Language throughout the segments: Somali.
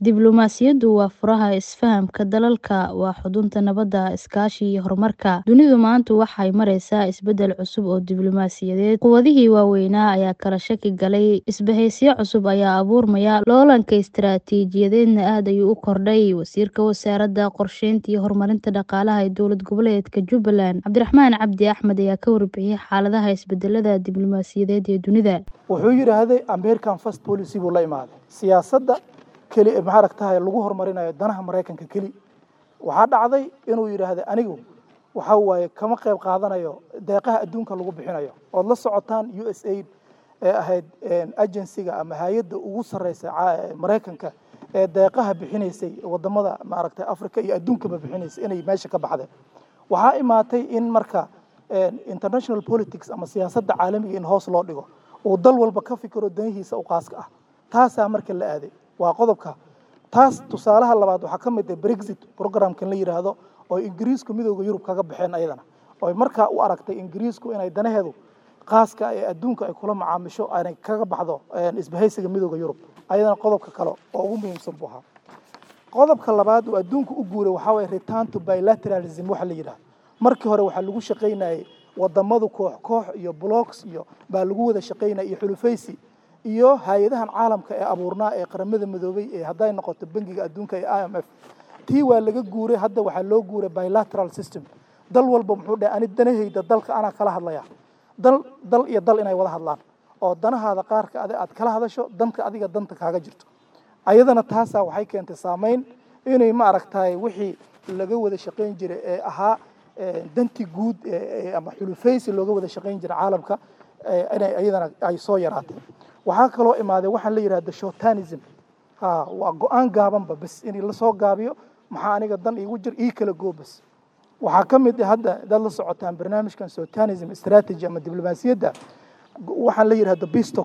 Diblomaasiyaddu waa furaha isfahamka dalalka, waa xudunta nabadda, iskaashi iyo horumarka. Dunidu maanta waxay maraysaa isbeddel cusub oo diblomaasiyadeed. Quwadihii waaweynaa ayaa kala shaki galay, isbahaysiyo cusub ayaa abuurmaya, loolanka istiraatiijiyadeedna aad ayuu u kordhay. Wasiirka Wasaaradda Qorsheynta iyo Horumarinta Dhaqaalaha ee Dowlad Goboleedka Jubbaland, Cabdiraxmaan Cabdi Axmed ayaa ka warbixiyay xaaladaha isbedelada diblomaasiyadeed ee dunida. wuxuu yidhaahday American First Policy buu la imaaday siyaasadda keli ee maaragtahay lagu horumarinayo danaha Maraykanka keli waxaa dhacday inuu yidhaahday anigu waxa waaye kama qayb qaadanayo deeqaha adduunka lagu bixinayo ood la socotaan USAID ee ahayd agensiga ama hay-adda ugu sarreysa Maraykanka ee deeqaha bixinaysay wadamada maaragtay Afrika iyo adduunkaba bixinaysay inay meesha ka baxdeen waxaa imaatay in marka international politics ama siyaasadda caalamiga in hoos loo dhigo uu dal walba ka fikiro danihiisa u qaaska ah taasaa marka la aaday waa qodobka taas tusaalaha labaad waxaa ka mid ah brexit programkan la yidhaahdo oo ingiriisku midooda yurub kaga baxeen ayadana oy markaa u aragtay ingiriisku inay danaheedu qaaska ee adduunka ay kula macaamisho aanay kaga baxdo isbahaysiga midooda yurub ayadana qodobka kale oo ugu muhiimsan buu ahaa qodobka labaad uu adduunku u guuray waxaa waye return to bilateralism waxa la yidhahdo markii hore waxaa lagu shaqaynayay wadamadu koox koox iyo blocks iyo baa lagu wada shaqaynaya iyo xulufaysi iyo hay-adahan caalamka ee abuurnaa ee qaramada midoobay ee hadday noqoto bangiga adduunka ee i m f tii waa laga guuray hadda waxaa loo guuray bilateral system dal walba muxuu dhahay ani danahayda dalka anaa kala hadlaya dal dal iyo dal inay wada hadlaan oo danahaada qaarka adi aad kala hadasho danka adiga danta kaaga jirto ayadana taasaa waxay keentay saameyn inay ma aragtaay wixii laga wada shaqayn jiray ee ahaa danti guud ama xulufaysi looga wada shaqayn jiray caalamka inay ayadana ay soo yaraatay waxaa kaloo imaaday waxaan la yidhahda shortanism ha waa go-aan gaabanba bas in lasoo gaabiyo maxaa aniga dan iigu jir ii kala goo bas waxaa ka mid ah hadda dad la socotaan barnaamijkan shortanism strategy ama diblomaasiyadda waxaan la yidhahda bistox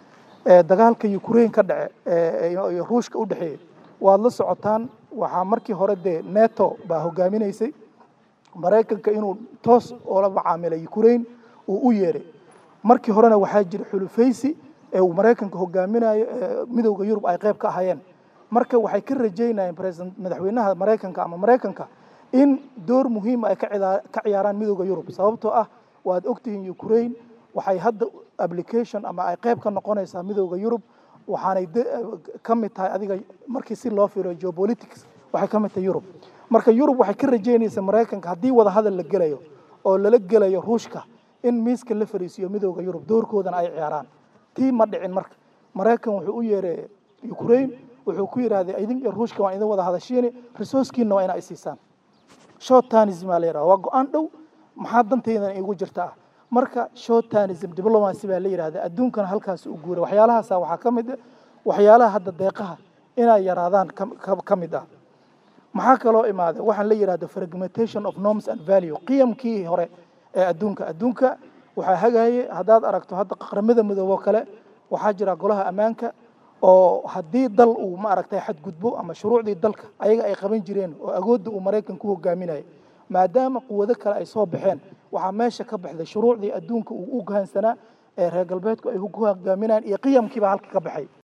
dagaalka ukraine ka dhace iyo ruushka u dhexeeyey waad la socotaan waxaa markii hore dee neto baa hogaaminaysay maraykanka inuu toos oola macaamilay ukraine uu u yeeray markii horena waxaa jira xulufaysi ee uu maraykanka hogaaminayo midowda yurub ay qayb ka ahayeen marka waxay ka rajaynayeen president madaxweynaha maraykanka ama maraykanka in door muhiima ay ka ciyaaraan midowda yurub sababtoo ah waad ogtihiin ukraine waxay hadda application ama ay qayb ka noqonaysaa midowda yurub waxaanay ka mid tahay adiga markii si loo fiiriyo geopolitics waxay ka mid tahay yurub marka yurub waxay ka rajaynaysaa maraykanka haddii wada hadal la gelayo oo lala gelayo ruushka in miiska la fariisiyo midowda yurub doorkoodana ay ciyaaraan tii ma dhicin marka maraykan wuxuu u yeeray ukraine wuxuu ku yidhaahday idin iyo ruushka waan idin wada hadashiini resourcekiina waa inaa isiisaan shortanism aa la yidhahda waa go-aan dhow maxaa dantaydan iigu jirta ah marka shortanism diplomacy baa la yidhahda adduunkana halkaas u guuray waxyaalahaasa waxaa ka mid ah waxyaalaha hadda deeqaha inay yaraadaan ka mid ah maxaa kaloo imaaday waxaan la yidhahda fragmentation of norms and value qiyamkii hore ee adduunka adduunka waxaa hagaayay haddaad aragto hadda qaramada midoobo kale waxaa jira golaha ammaanka oo haddii dal uu ma aragtay xadgudbo ama shuruucdii dalka ayaga ay qaban jireen oo agoodda uu maraykan ku hogaaminayay maadaama quwado kale ay soo baxeen waxaa meesha ka baxday shuruucdii adduunka uu u gahansanaa ee reer galbeedku ay ku hogaaminayaan iyo qiyamkiiba halka ka baxay